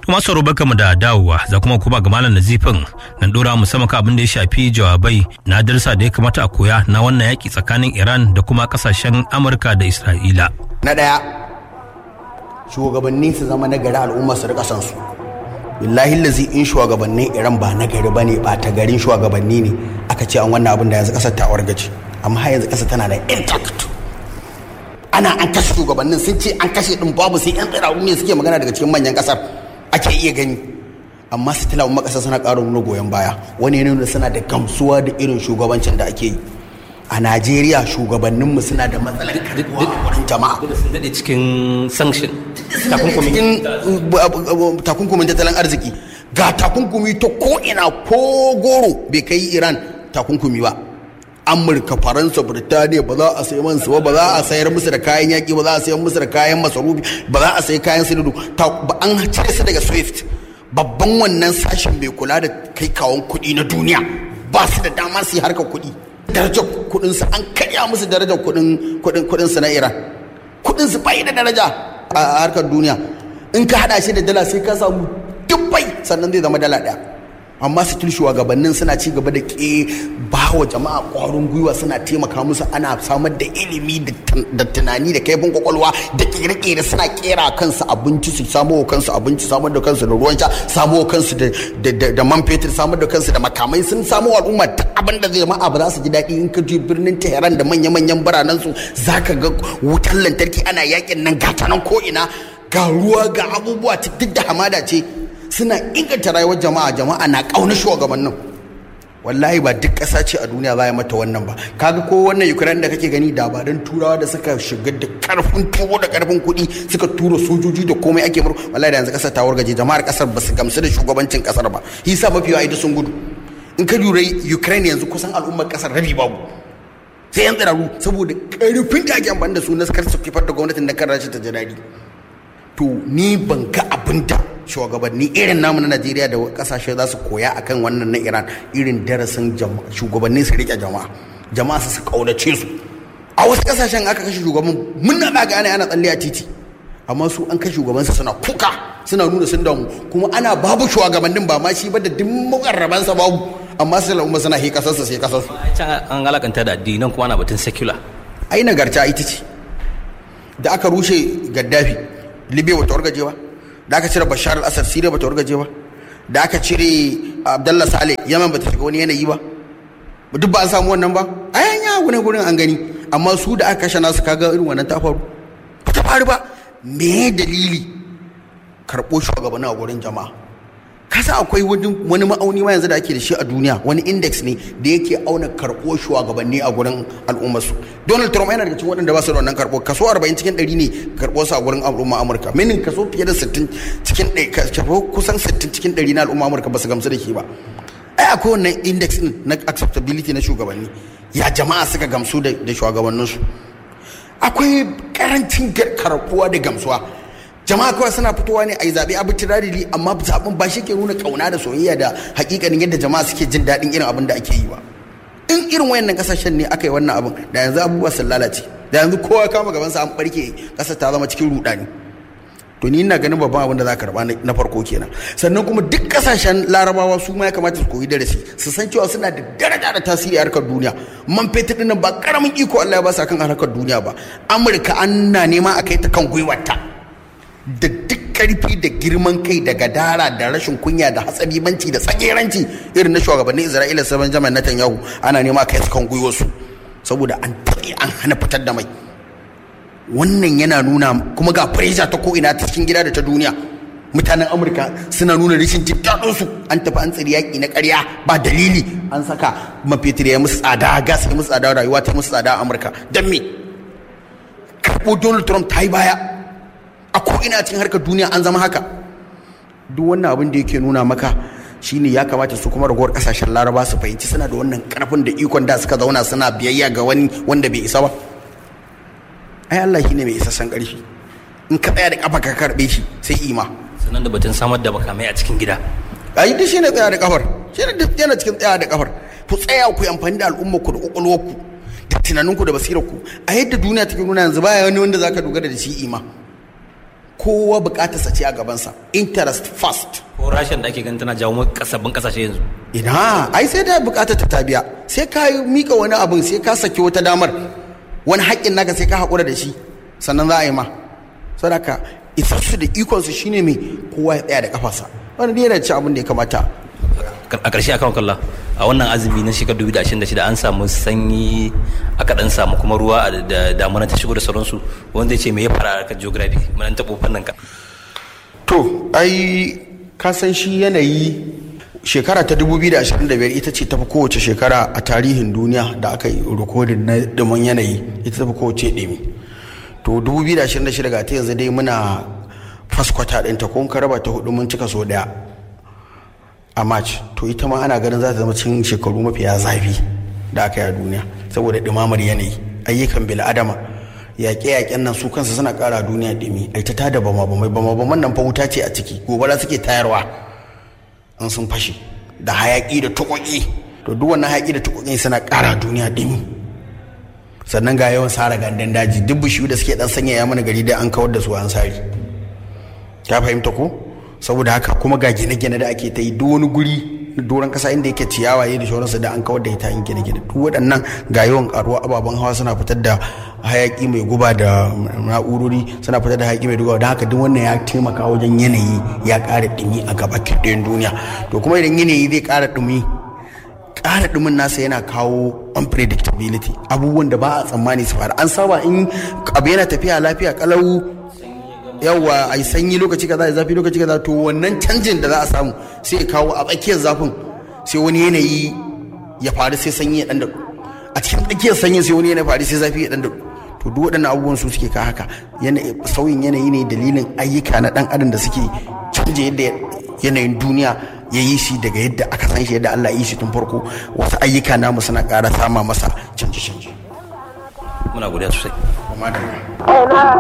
Tuma sauro baka mu da dawowa za kuma kuma ga malam nazifin nan dora musamman abin da ya shafi jawabai na darsa da ya kamata a koya na wannan yaki tsakanin Iran da kuma kasashen Amurka da Isra'ila. Na ɗaya shugabanni su zama na gari al'umma su rika san su. Billahi lazi in shugabannin Iran ba na gari bane ba ta garin shugabanni ne aka ce an wannan abin da yanzu kasar ta wargaje amma har yanzu kasar tana da intact. Ana an kashe shugabannin sun ce an kashe din babu sai yan tsiraru ne suke magana daga cikin manyan kasar. ake iya gani amma su tilawa makasa suna ƙara nuna goyon baya wani nuna suna da gamsuwa da irin shugabancin da ake yi a najeriya shugabanninmu suna da matsalar karbuwa wurin jama'a sun daɗe cikin sanction cikin takunkumin tattalin arziki ga takunkumi ta ko'ina ko goro bai kai iran takunkumi ba amurka faransa birtaniya ba za a sayi man su ba za a sayar musu da kayan yaƙi ba za a sayar musu da kayan masarufi ba za a sayi kayan sinadu ba an cire su daga swift babban wannan sashen mai kula da kai kawon kuɗi na duniya ba su da damar su yi harkar kuɗi darajar kuɗin su an karya musu darajar kuɗin kuɗin kuɗin su na iran kuɗin su bai da daraja a harkar duniya in ka hada shi da dala sai ka samu dubbai sannan zai zama dala ɗaya amma still shugabannin suna ci gaba da ke ba wa jama'a ƙwarin gwiwa suna taimaka musu ana samar da ilimi da tunani da kaifin kwakwalwa da kere-kere suna kera kansu abinci su samo wa kansu abinci samar da kansu da ruwan sha samo wa kansu da man fetur samar da kansu da makamai sun samo al'umma ta abin da zai ma'a ba za su ji daɗi in ka je birnin tehran da manya-manyan biranen su za ka ga wutar lantarki ana yakin nan gata nan ko ina ga ruwa ga abubuwa duk da hamada ce suna inganta rayuwar jama'a jama'a na ƙauna shugabannin wallahi ba duk ƙasa ce a duniya za mata wannan ba kaga ko wannan ukraine da kake gani da ba don turawa da suka shiga da karfin tuwo da karfin kuɗi suka tura sojoji da komai ake mur wallahi da yanzu ƙasar ta wargaje jama'ar ƙasar ba su gamsu da shugabancin ƙasar ba hisa mafi yawa ita sun gudu in ka lura ukraine yanzu kusan al'ummar ƙasar rabi babu sai yan tsiraru saboda karfin da ake amfani da su na kar su kifar da gwamnatin da kan rashin ta daɗi to ni ban ga abin da shugabanni irin namu na najeriya da kasashe za su koya akan wannan na iran irin darasin shugabanni su rike jama'a jama'a su kaunace su a wasu kasashen aka kashe shugaban mun na gane ana tsalle a titi amma su an kashe shugabansa suna kuka suna nuna sun damu kuma ana babu shugabannin ba ma shi ba da duk mukarrabansa babu amma sai al'umma suna hi kasarsa sai kasarsu an alakanta da addinan kuma ana batun secular ai nagarta ita ce da aka rushe gaddafi libya bata wargaje ba da aka cire bashar al-assad siriya bata wargaje ba da aka cire abdullah saleh yaman bata shiga wani yanayi ba duk ba an samu wannan ba a yanya wani gurin an gani amma su da aka kashe nasu kaga irin wannan ta faru ba ta faru ba me dalili karɓo shugabanni a gurin jama'a kasa akwai wani ma'auni ma yanzu da ake da shi a duniya wani index ne da yake auna karɓo shugabanni a gurin al'ummarsu donald trump yana daga cikin waɗanda ba su da wannan karɓo kaso 40 cikin 100 ne karɓo su a gurin al'umma amurka minin kaso fiye da 60 cikin kaso kusan 60 cikin 100 na al'umma amurka ba su gamsu da shi ba ai akwai wannan index din na acceptability na shugabanni ya jama'a suka gamsu da shugabanninsu akwai karancin karɓuwa da gamsuwa jama'a kawai suna fitowa ne a yi zaɓe arbitrarily amma zaɓen ba shi ke nuna ƙauna da soyayya da hakikanin yadda jama'a suke jin daɗin irin abin da ake yi ba in irin wayannan ƙasashen ne aka yi wannan abin da yanzu abubuwa sun lalace da yanzu kowa kama gabansa an ɓarke ƙasar ta zama cikin ruɗani to ni ina ganin babban abin da za ka karɓa na farko kenan sannan kuma duk ƙasashen larabawa su ma ya kamata su koyi darasi su san cewa suna da daraja da tasiri a harkar duniya man fetur ɗin ba ƙaramin iko Allah ya ba su akan harkar duniya ba amurka an na nema a kai ta kan gwiwarta da duk karfi da girman kai da gadara da rashin kunya da hatsabibanci da tsageranci irin na shugabannin isra'ila sabon jami'an netanyahu ana nema kai su kan gwiwarsu saboda an taɓe an hana fitar da mai wannan yana nuna kuma ga pressure ta ko'ina ta cikin gida da ta duniya mutanen amurka suna nuna rashin jin su an tafi an tsiri yaƙi na ƙarya ba dalili an saka mafetir ya musu tsada gas ya musu tsada rayuwa ta musu tsada a amurka don me karɓo donald trump ta yi baya a ko'ina cikin harkar duniya an zama haka duk wannan abin da yake nuna maka shine ya kamata su kuma ragowar kasashen laraba su fahimci suna da wannan karfin da ikon da suka zauna suna biyayya ga wani wanda bai isa ba ai Allah shine mai isassan karfi in ka tsaya da kafa ka karbe shi sai ima sannan da batun samar da makamai a cikin gida ai duk shine tsaya da kafar shine duk yana cikin tsaya da kafar ku tsaya ku yi amfani da al'ummar ku da kwakwalwar ku da tunaninku da basirar ku a yadda duniya take nuna yanzu baya wani wanda zaka dogara da shi ima kowa bukatarsa ce a gabansa interest first ko rashin da ake ganin tana jawo kasabin kasashe yanzu ina ai sai da bukatar ta biya sai ka mika wani abin sai ka saki wata damar wani haƙƙin naka sai ka haƙura da shi sannan za a yi ma sadaka isassu da ikonsu shine mai kowa ya tsaya da kafarsa wani ne yana ci abin da ya kamata a ƙarshe akan kalla a wannan azumi na shekarar 2026 an samu sanyi aka dan samu kuma ruwa da damuna ta shigo da sauransu wanda ya ce me ya fara a geography mun taɓo fannin ka to ai ka san shi yanayi shekara ta 2025 ita ce tafi kowace shekara a tarihin duniya da aka yi rikodin na dumin yanayi ita tafi kowace ɗimi to 2026 ga ta yanzu dai muna faskwata ɗinta ko ka raba ta hudu mun cika so ɗaya a march to ita ma ana ganin za ta zama cikin shekaru mafiya zafi da aka yi a duniya saboda ɗumamar yanayi ayyukan bil'adama yaƙe-yaƙen nan su kansu suna ƙara duniya ɗumi ai ta tada bama bamai bama baman nan fa wuta ce a ciki gobara suke tayarwa in sun fashe da hayaƙi da tuƙoƙi to duk wannan hayaƙi da tuƙoƙi suna ƙara duniya ɗumi sannan ga yawan sara gandan daji duk bishiyu da suke ɗan sanyaya mana gari dai an kawar da su an sari ka fahimta ko saboda haka kuma ga gine-gine da ake ta yi duk wani guri doron kasa inda yake ciyawaye da shauransu da an kawar da ita yin gine-gine duk waɗannan ga yawan karuwa ababen hawa suna fitar da hayaki mai guba da na'urori suna fitar da hayaki mai guba don haka duk wannan ya taimaka wajen yanayi ya ƙara ɗumi a gaba ɗayan duniya to kuma idan yanayi zai ƙara ɗumi ƙara ɗumin nasa yana kawo unpredictability abubuwan da ba a tsammani su faru an saba in abu yana tafiya lafiya kalau yawa a yi sanyi lokaci kaza ya zafi lokaci kaza to wannan canjin da za a samu sai ya kawo a tsakiyar zafin sai wani yanayi ya faru sai sanyi ya dan daɗu a cikin tsakiyar sanyin sai wani yanayi faru sai zafi ya dan daɗu to duk waɗannan abubuwan su suke ka haka sauyin yanayi ne dalilin ayyuka na ɗan adam da suke canje yadda yanayin duniya ya yi shi daga yadda aka san shi yadda Allah ya yi shi tun farko wasu ayyuka namu suna ƙara sama masa canje-canje. Muna godiya sosai.